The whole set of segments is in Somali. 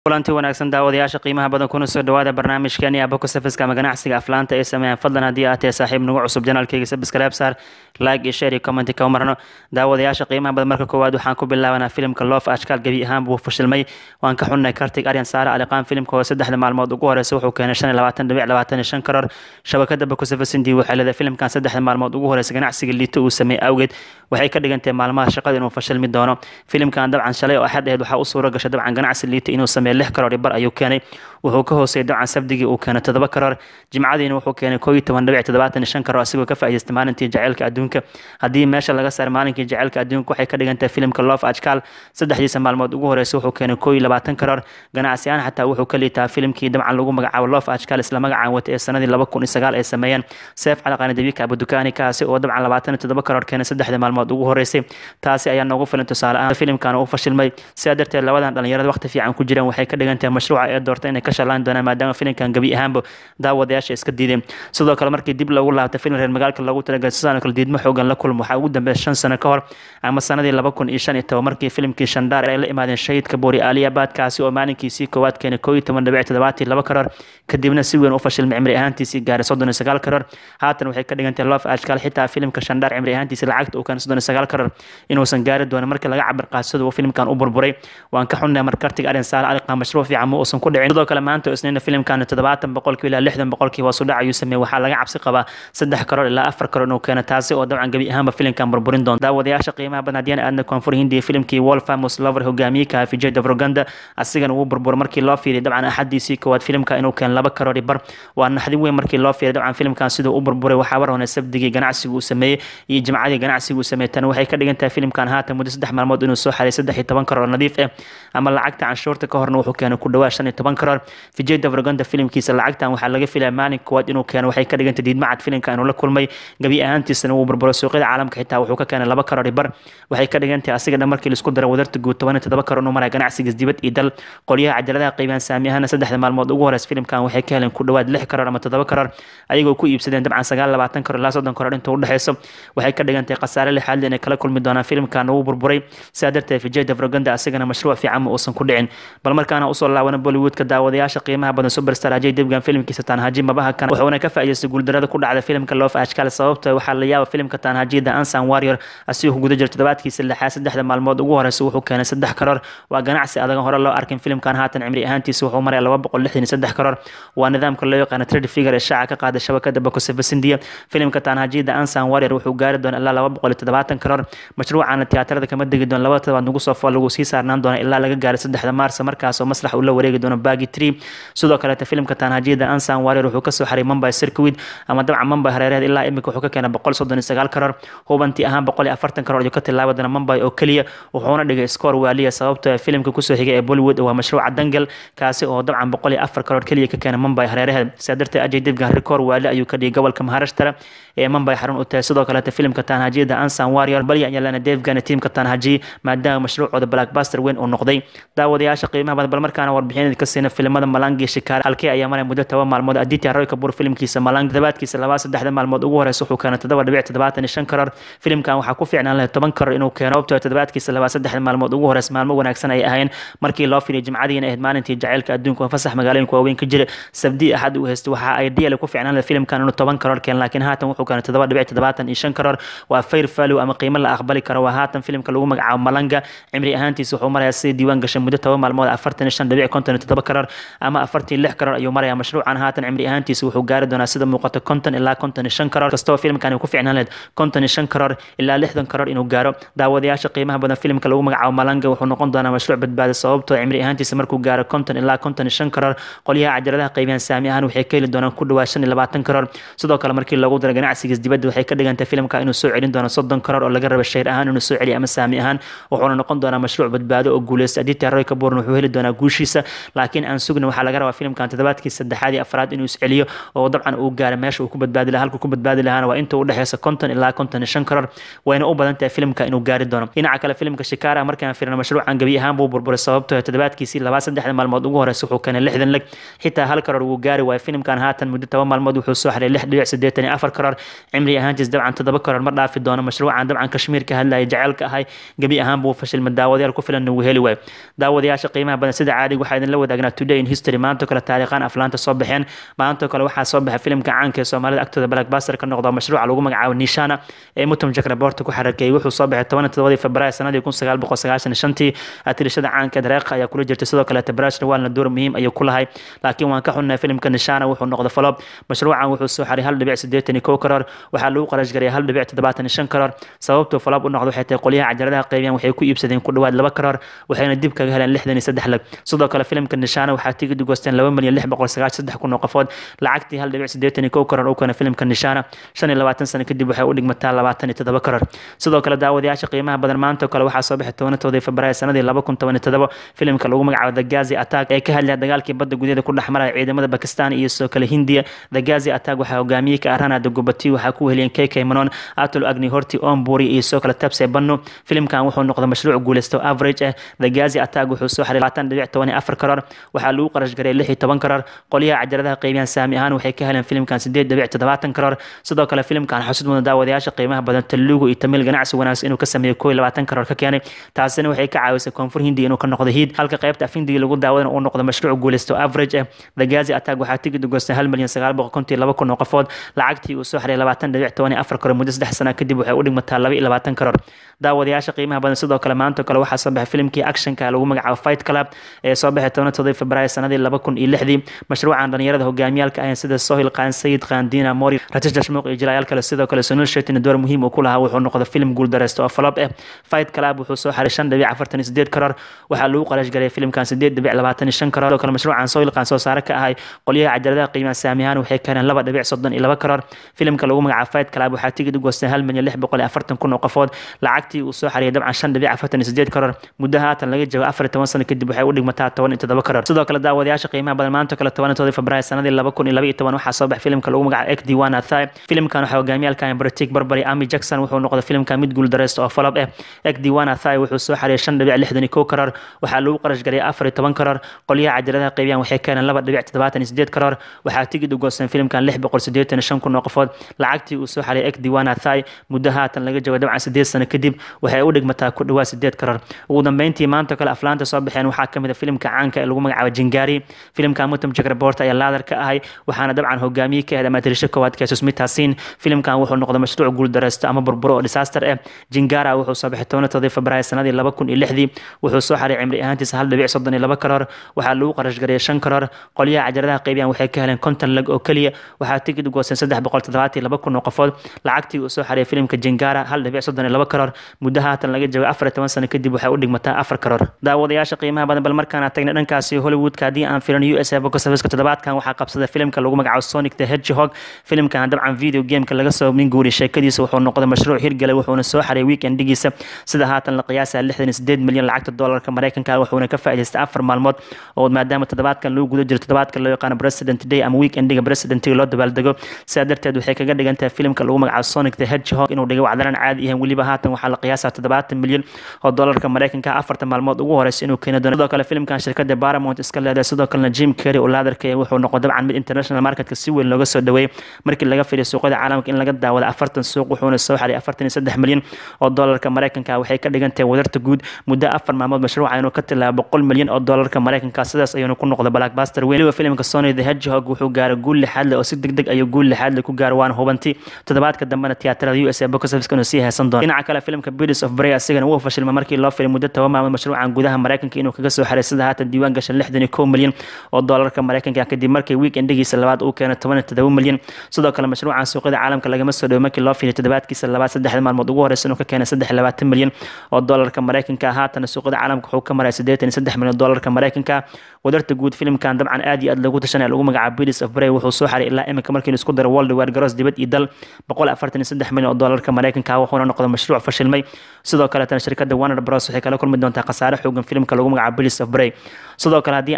kulanti wanaagsan daawadayaasha qiimaha badan kuna soo dhawaada barnaamijkeeni aboko safiska ama ganacsiga aflaanta ee sameeyaan fadlan haddii aad tahay saaxiib nagu cusub janaalkayga sabscribe saar like iyo share iyo comment ka marno daawadayaasha qiimaha badan marka koowaad waxaan ku bilaabanaa filimka loof ashkaal gebi ahaan buu fashilmay waan ka xunnay kartig aryan saare aliqaan filimka oo saddexda maalmood ugu horeysa wuxuu keenay shan iyo labaatan dhibic labaatan iyo shan karoor shabakada boko safisindi waxay leedahay filimkan saddexda maalmood ugu horeysa ganacsiga liito uu sameeyey awgeed waxay ka dhigantay maalmaha shaqada inuu fashilmi doono filimkan dabcan shalay oo axad aheed waxaa u suura gashay dabcan ganacsi liito inuu sameeyo lix karoor bar ayuu keenay wuxuu ka hooseeyay dabcan sabdigii uu keenay toddoba karoor jimcadiina wuxuu keenay koo iyo toban dhibic toddobaatan iyo shan karoor asigoo ka faa'iidaystay maalintii jaceylka adduunka haddii meesha laga saaro maalinkii jaceylka adduunka waxay ka dhigan tahay filimka loof ajkaal saddexdiisa maalmood ugu horeysa wuxuu keenay koo iyo labaatan karoor ganacsi ahaan xataa wuxuu ka liitaa filimkii dabcan lagu magacaabo loof ajkaal isla magacaan wata ee sanadii laba kun iyo sagaal ay sameeyeen seef calaqaani dabiika abudukaani kaasi oo dabcan labaatan iyo toddoba karoor keenay saddexda maalmood ugu horeysay taasi ayaa noogu filan tusaale ahaan filimkan uu fashilmay sidaa darteed labadan dhalinyarada waqti fiican ku jireen waxay ka dhigan tahay mashruuca ee doorta inay ka shalaan doonaan maadaama filimkan gebi ahaanba daawadayaasha iska diideen sidoo kale markii dib loogu laabtay filim reer magaalka loogu talagalay sidaan kale diidmo xoogan la kulmo waxaa ugu dambeeya shan sano ka hor ama sanadii laba kun iyo shan iyo toban markii filimkii shandhaar ay la imaadeen shahidka boori aliyabad kaasi oo maalinkiisii koowaad keenay koo iyo toban dhibic toddobaatii laba karoor kadibna si weyn u fashilmay cimri ahaantiisii gaaray soddon iyo sagaal karoor haatan waxay ka dhigan tahay loof ashkaal xitaa filimka shandhaar cimri ahaantiisii lacagta uu keenay soddon iyo sagaal karoor inuusan gaari doonin markii laga cabir qaadsado uu filimkan u burburay waan ka xunnay markartiga arrin saale aliqaa mashruuc fiican ma uusan ku dhicin sidoo kale maanta isniina filimkan toddobaatan boqolkii ilaa lixdan boqolkii hoos u dhac ayuu sameeyey waxaa laga cabsi qabaa saddex karoor ilaa afar karoor inuu keeno taasi oo dabcan gebi ahaanba filimkan burburin doonta daawadayaasha qiimaha badan haddii aadna koonfur hindiya filimkii wolfamus lover hogaamiyey ka vijay davroganda asigana wuu burbura markii loo fiiriy dabcan axadiisii koowaad filimka inuu keeno laba karoor bar waa naxdin weyn markii loo fiiriy dabcan filimkan siduu u burburay waxaa war hone sabdigii ganacsigu uu sameeyey iyo jimcadii ganacsigu uu sameeyey tan waxay ka dhigan tahay filimkan haatan muddo saddex maalmood inuu soo xaray saddex iyo toban karoor nadiif ah ama lacagta canshuurta ka horna wuxuu keenay ku dhawaad shan iyo toban karoor vijay davroganda filimkiisa lacagtan waxaa laga filaya maalin koowaad inuu keeno waxay ka dhigantay diidmacad filimka inuu la kulmay gebi ahaantiisana wuu burburo suuqyada caalamka xitaa wuxuu ka keenay laba karoor bar waxay ka dhigantahay asiga dhan markii laisku daro wadarta guud toban iyo toddoba karoor inuu maraya ganacsigiis dibad iyo dal qolyaha cajaladaha qaybiyaan saami ahaana saddexda maalmood ugu horeysa filimkan waxay ka heleen ku dhawaad lix karoor ama toddoba karoor ayagoo ku iibsadeen dabcan sagaal labaatan karoor ilaa soddon karoor inta u dhexeyso waxay ka dhigantahay khasaare lixaadle inay kala kulmi doonaan filimkan wuu burburay sidaa darteed vijay davroganda asigana mashruuc fiican ma uusan ku dhicin bal markaana usoo laabana bollywoodka daawadayaasha qiimaha badan superstar ajay devgan filimkiisa tanhaji mabaha kana wuxuuna ka faa'iidaystay guuldarada ku dhacda filimka loof ashkaal sababta waxaa la yaaba filimka tanhaji the ansan warrior asigoo guda jira toddobaadkiisa lixaad saddexda maalmood ugu horeysa wuxuu keenay saddex karoor waa ganacsi adagan hore loo arkin filimkan haatan cimri ahaantiisa wuxuu maraya laba boqol lixdan iyo saddex karoor waa nidaamka loo yaqaana trade figure ee shaaca ka qaada shabakada bakosefasindiya filimka tanhaji the ansan warrior wuxuu gaari doona ilaa laba boqol iyo toddobaatan karoor mashruucana tiyaatarada kama degi doona laba todobaad nagu soo fool lagu sii saarnaan doona ilaa laga gaaray saddexda maarsa markaasoo maslax uu la wareegi doono bagi tree sidoo kaleeta filimka tanhaji the ansan warrior wuxuu kasoo xaray mumbai circuit ama dabcan mumbai hareeraheed ilaa imika wuxuu ka keenay boqol soddon iyo sagaal karoor hubantii ahaan boqol iyo afartan karoor ayuu ka tilaabi doona mumbai oo keliya wuxuuna dhigay score waaliya sababtoo filimka kusoo xigay ee bollywood waa mashruuca dangal kaasi oo dabcan boqol iyo afar karoor keliya ka keenay mumbai hareeraheed sidaa darteed ajay devgan rikoor waali ayuu ka dhigay gobolka maharashtara ee mumbai xarun u tahay sidoo kaleeta filimka tanhaji the ansan warrior balya yalana devgan tiimka tanhaji maadaama mashruucooda blackbuster weyn uu noqday daawadayaasha qiimaha badan bal markaana warbixinada ka siina filimada malangi shikaar halkee ayaa maray muddo toban maalmood aditya roy kabur filimkiisa malang toddobaadkiisa labaa saddexda maalmood ugu horeysa wuxuu keenay toddoba dhibic toddobaatan iyo shan karoor filimkan waxaa ku fiicnaan lahay toban karoor inuu keeno sababtoo toddobaadkiisa labaa saddexda maalmood ugu horeysa maalmo wanaagsan ay ahayn markii loo filiyay jimcadiina ahayd maalintii jaceylka adduunka oo fasax magaalooyinka waaweyn ka jira sabdi axad uu haystay waxaa ay diyale ku fiicnaan lahay filimkan inuu toban karoor keen laakiin haatan wuxuu keenay toddoba dhibic toddobaatan iyo shan karoor waa fair value ama qiimo la aqbali karo waa haatan filimka lagu magacaabo malanga cimri ahaantiisa wuxuu marayaa sidii diiwaan gashay muddo toban maalmood afartan iyo shan dhibic konton iyo toddoba karoor ama afartan iyo lix karoor ayuu marayaa mashruucan haatan cimri ahaantiisa wuxuu gaari doonaa sida muuqato konton ilaa konton iyo shan karoor kastoo filimkan ku fiicnaan lahayd konton iyo shan karoor ilaa lixdan karoor inuu gaaro daawadayaasha qiimaha badan filimka lagu magacaabo malanga wuxuu noqon doonaa mashruuc badbaada sababtoo cimri ahaantiisa markuu gaaro konton ilaa konton iyo shan karoor qolyaha cajaladaha qaybiyaan saami ahaan waxay ka heli doonaan ku dhawaad shan iyo labaatan karoor sidoo kale markii loogu daro ganacsigiis dibadda waxay ka dhigantahay filimka inuu soo celin doono soddon karoor oo laga raba shayr ahaan inuu soo celiyo ama saami ahaan wuxuuna noqon doonaa mashruuc badbaado oo guuleysta aditya roy kabuurna wuxuu heli doonaa guushiisa laakiin aan sugna waxaa laga rabaa filimkan toddobaadkii saddexaad iyo afraad inuu isceliyo oo dabcan uu gaaro meesha uu ku badbaadi lahaa halkuu ku badbaadi lahaana waa inta u dhexeysa konton ilaa konton iyo shan karoor wayna u badan tahay filimka inuu gaari doono dhinaca kale filimka shikaara markaan firino mashruucan gebi ahaan buu burburay sababtoo toddobaadkiisii labaa saddexda maalmood ugu horeysa wuxuu keenay lixdan leg xitaa hal karoor wuu gaari waayo filimkan haatan muddo toban maalmood wuxuu soo xaray lix dhibic siddeetan iyo afar karoor cimri ahaantiis dabcan toddoba karoor ma dhaafi doono mashruucan dabcan kashmiir ka hadlaya jaceylka ahay gebi ahaan buu fashilma daawadayaal ku filan uu heli waayo daawadayaasha qiimaha badan sida caadiga waxaa idinla wadaagnaa today in history maantoo kale taariikhaan aflaanta soo baxeen maantoo kale waxaa soo baxay filimka caanka ee soomaalida agtooda blackbuster ka noqdo mashruuca lagu magacaabo nishana ee mutum jakraborta ku xarakeeyey wuxuu soo baxay toban todobadii februaayo sanadii kun sagaal boqol sagaashan shantii atirishada caanka dareeqa ayaa kula jirtay sidoo kale tabrashna waalna door muhiim ayuu ku lahay laakiin waan ka xunnahay filimka nishana wuxuu noqday falob mashruucan wuxuu soo xaray hal dhibic siddeetan iyo kow karoor waxaa lagu qarash gareeyay hal dhibic toddobaatan iyo shan karoor sababtuu falob u noqdo waxay tahay qolyaha cajaladaha qaybiyaan waxay ku iibsadeen ku dhowaad laba karoor waxayna dib kaga heleen lixdan iyo saddex lag sidoo kale filimka nishana waxaa tigid goosteen laba milyan lix boqol sagaashan saddex kun oo qofood lacagtii hal dhibic siddeetan iyo kow karoor u keena filimka nishana shan iyo labaatan sano kadib waxay u dhigmataa labaatan iyo toddoba karoor sidoo kale daawadayaasha qiimaha badan maanta kale waxaa soo baxay tobanatoodii februaayo sanadii laba kun toban iyo toddoba filimka lagu magacaabo the gazi attack ee ka hadlaya dagaalkii badda gudaheeda ku dhex maraya ciidamada bakistan iyo sidoo kale hindiya the gazi attack waxaa hogaamiyey ka arana dagubati waxaa ku heliyeen kk manon atol agni horti omburi iyo sidoo kale tabse banno filimkan wuxuu noqday mashruuc guuleysto average ah the gazi attack wuxuu soo xaray labaatan dhibic toban iyo afar karoor waxaa lagu qarash garay lix iyo toban karoor qolyaha cajaladaha qaybiyaan saami ahaan waxay ka heleen filimkan sideed dhibic toddobaatan karoor sidoo kale filimkan xusud mudan daawadayaasha qiimaha badan talugu iyo tamil ganacsi wanaagsan inuu ka sameeyo koo iyo labaatan karoor ka keenay taasina waxay ka caawisay koonfur hindi inuu ka noqdo hiid halka qaybta afindigi lagu daawadana uu noqdo mashruuc guuleysto average ah the gazi attack waxaa tigid goostay hal milyan sagaal boqol konton iyo laba kun oo qofood lacagtii uu soo xaray labaatan dhibic toban iyo afar karoor muddo saddex sana kadib waxay u dhigmataa laba iyo labaatan karoor daawadayaasha qiimaha badan sidoo kale maanta kale waxaa soo baxay filimkii actionka lagu magacaabo fight club ee soo baxay toban toddoba februaayo sanadii laba kun iyo lixdii mashruucan dhalinyarada hogaamiyaalka ahayn sida sohil qaan sayid qaan diina mori ratish dashmuuq iyo jilayaal kale sidoo kale sunil shetin door muhiim uu ku lahaa wuxuu noqday filim guuldareysta oo falob ah fight club wuxuu soo xaray shan dhibic afartan iyo sideed karoor waxaa lagu qarash garay filimkan sideed dhibic labaatan iyo shan karoor sidoo kale mashruucan sohil qaan soo saare ka ahay qolyaha cajaladaha qiimaha saamiyahaan waxay keeneen laba dhibic soddon iyo laba karoor filimka lagu magacaabo fight club waxaa tigid u goostay hal milyan lix boqol iyo afartan kun oo qofood lacagtii uu soo xariyay dabcan shan dhibic afartan iyo sideed karoor muddo haatan laga joogo afar iyo toban sano kadib waxay u dhigmataa toban iyo toddoba karoor sidoo kale daawadayaasha qiimaha badan maanta kale tobanatoodii februaayo sanadii laba kun iyo laba iyo toban waxaa soo baxay filimka lagu magacaabo ek diwan athai filimkan waxaa hogaamiyaalkan britik barbary ami jackson wuxuu noqday filimka mid guuldareysta oo falob ah ek diwan athai wuxuu soo xariyay shan dhibic lixdan iyo kow karoor waxaa lagu qarash garay afar iyo toban karoor qolyaha cajaladaha qaybiyaan waxay keeneen laba dhibic toddobaatan iyo sideed karoor waxaa tigid u goosteen filimkan lix boqol siddeetan iyo shan kun oo qofood lacagtii uu soo xariyay ek diwan athai muddo haatan laga joogo dabcan sideed sano kadib waxay u dhigmataa ku dhawaad sideed karoor ugu dambeyntii maanta kale aflaanta soo baxeen waxaa ka mid a filimka caanka ee lagu magacaabo jingari filimka mutum jakrabort ayaa laadar ka ahay waxaana dabcan hogaamiye ka ahed amaatirisho koowaad keesus mitaasin filimkan wuxuu noqday mashruuc guuldareysto ama burburo oo disaster ah jingara wuxuu soo baxay tobanatodii februaayo sanadii laba kun iyo lixdii wuxuu soo xaray cimri ahaantiisa hal dhibic soddon iyo laba karoor waxaa lagu qarash gareeyay shan karoor qolyaha cajaladaha qaybiyaan waxay ka heleen konton lag oo keliya waxaa tigid u goosteen saddex boqol toddobaatan iyo laba kun oo qofood lacagtii uu soo xariyay filimka jingara hal dhibic soddon iyo laba karoor muddo haatan laga joogo afar iyo toban sano kadib waxay u dhigmataa afar karoor daawadayaasha qiimaha badan bal markaan tagnay dhankaasi hollywoodka haddii aan filan u s a bokosafiska toddobaadkan waxaa qabsaday filimka lagu magacaabo sonic the hedgehog filimkan dabcan video gameka laga soo min guuriyay sheekadiisa wuxuu noqday mashruuc hirgalay wuxuuna soo xaray weekendigiisa sida haatan la qiyaasa lixdan iyo sideed milyan lacagta doolarka mareykanka wuxuuna ka faa'idaystay afar maalmood oo maadaama toddobaadkan lagu guda jiro toddobaadka loo yaqaano president day ama weekendiga presidentiga loo dabaaldego sidaa darteed waxay kaga dhigan tahay filimka lagu magacaabo sonic the hedgehog inuu dhigay wacdaran caadi ahayn weliba haatan waxaa la qiyaasaa toddobaatan milyan oo doolarka mareykanka afartan maalmood ugu horeysa inuu keeni doono sidoo kale filimkan shirkada paramount iska leedahay sidoo kalena jim carrey oo laadarka wuxuu noqday dabcan mid international marketka si weyn looga soo dhaweeyey markii laga fiiriyo suuqyada caalamka in laga daawado afartan suuq wuxuuna soo xaray afartan iyo saddex milyan oo doolarka mareykanka waxay ka dhigan tahay wadarta guud muddo afar maalmood mashruuca inuu ka tilaabo boqol milyan oo doolarka mareykanka sidaas ayuuna ku noqday blackbuster weyn weliba filimka sony the hedgehog wuxuu gaaray guul lixaad leh oo si deg deg ayuu guul lixaad leh ku gaaray waana hubanti toddobaadka dambena tiyaatarada u s a box office inuu sii heesan doono dhinaca kale filimka Birds of Prey asigana wuu fashilmay markii loo firay muddo toban maalmood mashruucan gudaha mareykanka inuu kaga soo xaray sida haatan diiwaan gashan lixdan iyo kow milyan oo doolarka mareykanka kadib markii weekendigiisa labaad uu keenay toban iyo todoba milyan sidoo kale mashruucan suuqyada caalamka lagama soo dhowo markii loo firay toddobaadkiisa labaad saddexda maalmood ugu horeysa inuu ka keenay saddex iyo labaatan milyan oo doolarka mareykanka haatana suuqyada caalamka wuxuu ka maray siddeetan iyo saddex milyan oo doolarka mareykanka wadarta guud filimkan dabcan aad iyo aad loogu tashanaya lagu magacaabo Birds of Prey wuxuu soo xaray ilaa iminka markii la isku daro World War Garoos dibad iyo dal boqol afartan iyo saddex milyan oo doolarka mareykanka wuxuuna noqday mashruuc fashilmay sidoo kale tan shirkadda Warner Bros waxay kala kulmi doontaa khasaare xoogan filimka lagu magacaabo Birds of Prey sidoo kale haddii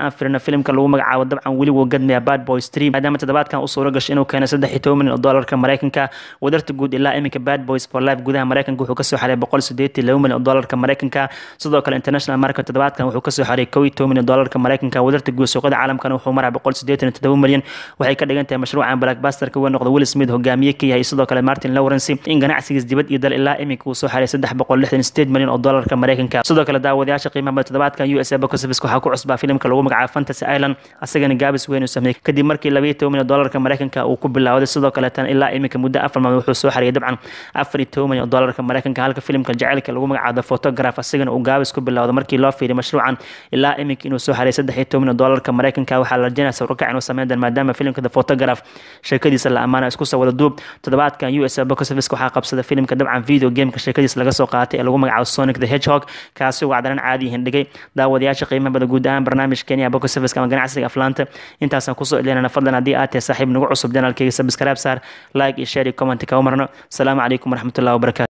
aan firino filimka lagu magacaabo dabcan weli wuu gadmaya bad boy stream maadaama toddobaadkan u suuro gashay inuu keeno saddex iyo toban milyan oo doolarka maraykanka wadarta guud ilaa iminka bad boys for life gudaha maraykanka wuxuu kasoo xaray boqol sideetan laba milyan oo doolarka maraykanka sidoo kale international market toddobaadkan wuxuu kasoo xaray kow iyo toban milyan doolarka maraykanka wadarta guud suuqada caalamkana wuxuu maraa boqol sideetan iyo toddoba milyan waxay ka dhigan tahay mashruucan blackbusterka weyn noqda will smith hogaamiye ka yahay sidoo kale martin lawrence in ganacsigiis dibad iyo dal ilaa iminka uu soo xaray saddex boqol lixdan sideed milyan oo doolarka maraykanka sidoo kale daawadayaasha qiimaha badan toddobaadkan u s a box office waxaa ku cusbaa filimka lagu magacaabo fantasy island asagana gaabis weyn uu sameeyey kadib markii labayo toban milyan doolarka maraykanka uu ku bilowday sidoo kaleetan ilaa iminka muddo afar maalmood wuxuu soo xariyay dabcan afar iyo toban milyan oo doolarka maraykanka halka filimka jaceylka lagu magacaabo photograph asagana uu gaabis ku bilowday markii loo fiiriy mashruucan ilaa iminka inuu soo xariyay saddex iyo toban milyan doolarka maraykanka waxaa la rajaynaya sawirkac inuu sameyn doon maadaama filimka the photograph sheekadiisa la amaana isku soo wada duub toddobaadkan u s a box office waxaa qabsada filimka dabcan video gameka sheekadiisa laga soo qaatay ee lagu magacaabo sonic the hedgehog kaasi wacdaran caadi hindhigay daawadayaasha qiimaha bada guud ahaan barnaamij kenya box office ama ganacsiga aflaanta intaasaan kusoo ilinana fadlan haddii aad tahay saaxiib nagu cusub janaalkeyga subscribe saar like iyo share iyo comment ka umarno asalaamu calaykum waraxmatullahi wabarakatu